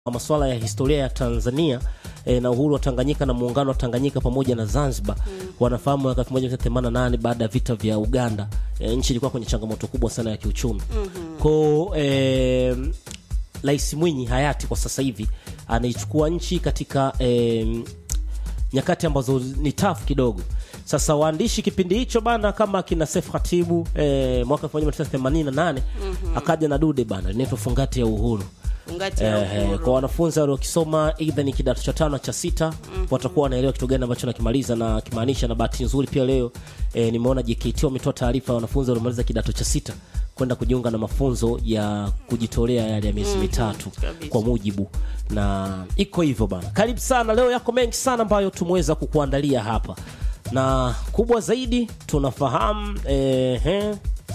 masuala ya historia ya Tanzania e, na uhuru wa Tanganyika na muungano wa Tanganyika pamoja na Zanzibar mm. wanafahamu mwaka 1988 baada ya vita vya Uganda e, nchi ilikuwa kwenye changamoto kubwa sana ya kiuchumi mm-hmm. ko e, Rais Mwinyi hayati kwa sasa hivi anaichukua nchi katika e, nyakati ambazo ni tafu kidogo. Sasa waandishi kipindi hicho bana, kama kina Seif Khatibu e, mwaka 1988 mm-hmm. akaja na dude bana linaitwa Fungati ya Uhuru. Fungati ya Eh, Uhuru. kwa wanafunzi waliokisoma aidha ni kidato cha tano cha sita mm-hmm. watakuwa wanaelewa kitu gani ambacho nakimaliza na kimaanisha. Na bahati nzuri pia leo eh, nimeona JKT wametoa taarifa ya wanafunzi waliomaliza kidato cha sita kwenda kujiunga na mafunzo ya kujitolea yale ya miezi mitatu kabisa. kwa mujibu na iko hivyo bana. Karibu sana, leo yako mengi sana ambayo tumeweza kukuandalia hapa, na kubwa zaidi tunafahamu eh, eh,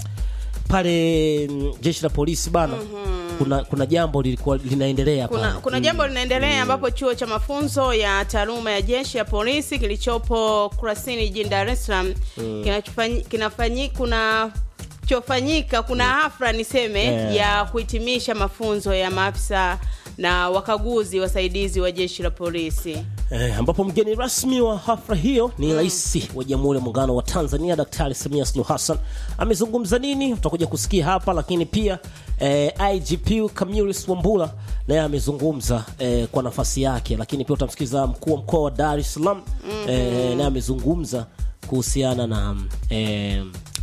pale mm, jeshi la polisi bana kuna, kuna jambo lilikuwa linaendelea kuna, pale. kuna jambo linaendelea ambapo chuo cha mafunzo ya taaluma ya jeshi ya polisi kilichopo Kurasini jijini Dar es Salaam kinachofanyi- kinafanyi kuna chofanyika kuna hafla niseme Eh. ya kuhitimisha mafunzo ya maafisa na wakaguzi wasaidizi wa jeshi la polisi. Eh, ambapo mgeni rasmi wa hafla hiyo ni rais wa Jamhuri ya Muungano wa Tanzania Daktari Samia Suluhu Hassan. Amezungumza nini? Utakuja kusikia hapa, lakini pia eh, IGP Camillus Wambura naye amezungumza eh, kwa nafasi yake, lakini pia utamsikiza mkuu wa mkoa wa Dar es Salaam eh, naye amezungumza kuhusiana na eh,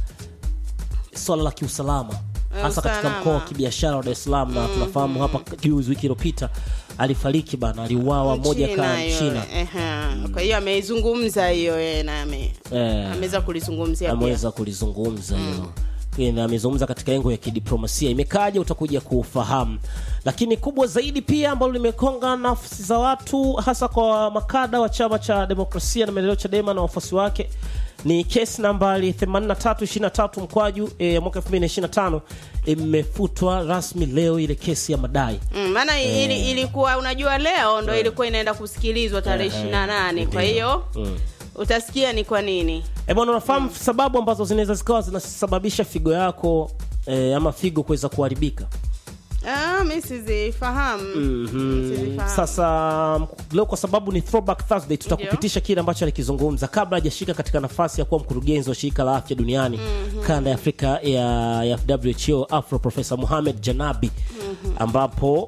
swala la kiusalama hasa katika usalama. mkoa wa kibiashara wa Dar es Salaam na tunafahamu hapa juzi wiki iliyopita alifariki bana, aliuawa moja Mchina ka hiyo, Mchina ehe. Kwa hiyo ameizungumza hiyo yeye na ame Eh. ameweza kulizungumzia pia. ameweza kulizungumza hilo mm. amezungumza katika engo ya kidiplomasia imekaja utakuja kufahamu lakini kubwa zaidi pia ambalo limekonga nafsi za watu hasa kwa makada wa chama cha demokrasia na maendeleo chadema na wafuasi wake ni kesi nambari 8323 mkwaju e, mwaka 2025 imefutwa rasmi leo ile kesi ya madai Mm, maana ili, ilikuwa unajua leo ndo ilikuwa inaenda kusikilizwa tarehe ishirini na nane kwa hiyo utasikia ni kwa nini E bwana, unafahamu sababu ambazo zinaweza zikawa zinasababisha figo yako e, ama figo kuweza kuharibika ah, mi sizifahamu Sizifahamu. Sasa m- leo kwa sababu ni throwback Thursday, tutakupitisha kile ambacho alikizungumza kabla hajashika katika nafasi ya kuwa mkurugenzi wa shirika la afya duniani kanda ya Afrika ya, ya WHO Afro Profesa Mohamed Janabi ambapo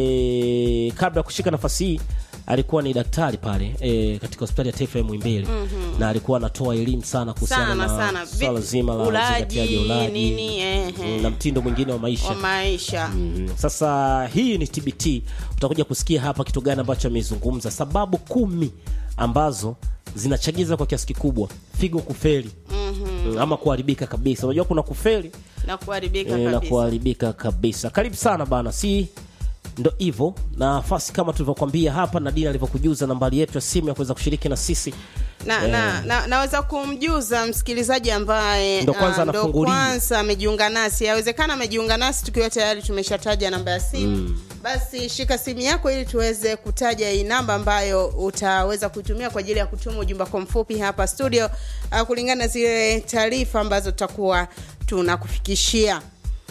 e, kabla ya kushika nafasi hii alikuwa ni daktari pale e, katika hospitali ya taifa ya Muhimbili na alikuwa anatoa elimu sana kuhusiana Sana, na sana. swala Vi- zima la ulaji, uzingatiaji wa ulaji nini, ehe. mm, na mtindo mwingine wa maisha wa maisha Mm, Sasa hii ni TBT, utakuja kusikia hapa kitu gani ambacho amezungumza, sababu kumi ambazo zinachagiza kwa kiasi kikubwa figo kufeli mm, ama kuharibika kabisa. Unajua kuna kufeli na kuharibika eh, na kabisa kuharibika kabisa. Karibu sana bana, si ndo hivyo nafasi kama tulivyokwambia hapa, na Dina alivyokujuza nambari yetu ya simu ya kuweza kushiriki na sisi na, na, na, naweza kumjuza msikilizaji ambaye Ndo kwanza ah, ndo anafungulia. kwanza amejiunga nasi yawezekana amejiunga nasi tukiwa tayari tumeshataja namba ya simu basi shika simu yako ili tuweze kutaja hii namba ambayo utaweza kuitumia kwa ajili ya kutuma ujumbe kwa mfupi hapa studio ah, kulingana na zile taarifa ambazo tutakuwa tunakufikishia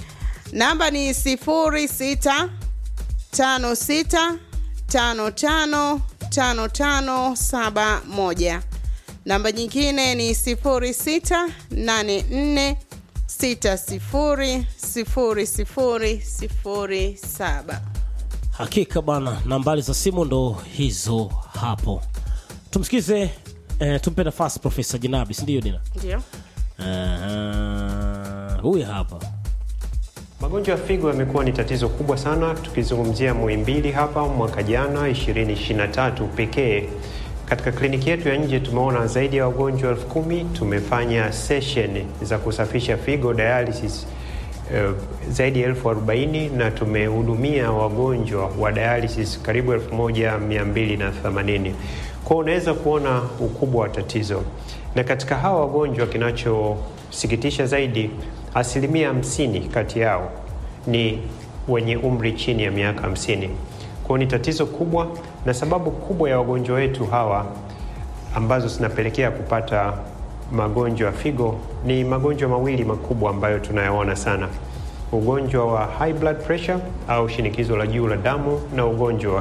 namba ni sifuri sita tano sita tano tano tano tano saba moja namba nyingine ni sifuri sita nane nne sita sifuri sifuri sifuri sifuri saba Hakika bana, nambari za simu ndo hizo hapo. Tumsikize eh, tumpe nafasi Profesa Jinabi, si ndio Dina? ndio Aha, huyu hapa Magonjwa ya figo yamekuwa ni tatizo kubwa sana, tukizungumzia Muhimbili hapa mwaka jana 2023 pekee. Katika kliniki yetu ya nje tumeona zaidi ya wagonjwa elfu kumi. Tumefanya session za kusafisha figo dialysis eh, zaidi ya elfu arobaini na tumehudumia wagonjwa wa dialysis karibu elfu moja mia mbili na themanini. Kwa hiyo unaweza kuona ukubwa wa tatizo, na katika hawa wagonjwa kinachosikitisha zaidi, asilimia hamsini kati yao ni wenye umri chini ya miaka hamsini. Kwa hiyo ni tatizo kubwa, na sababu kubwa ya wagonjwa wetu hawa ambazo zinapelekea kupata magonjwa ya figo ni magonjwa mawili makubwa ambayo tunayaona sana. ugonjwa wa high blood pressure au shinikizo la juu la damu na ugonjwa wa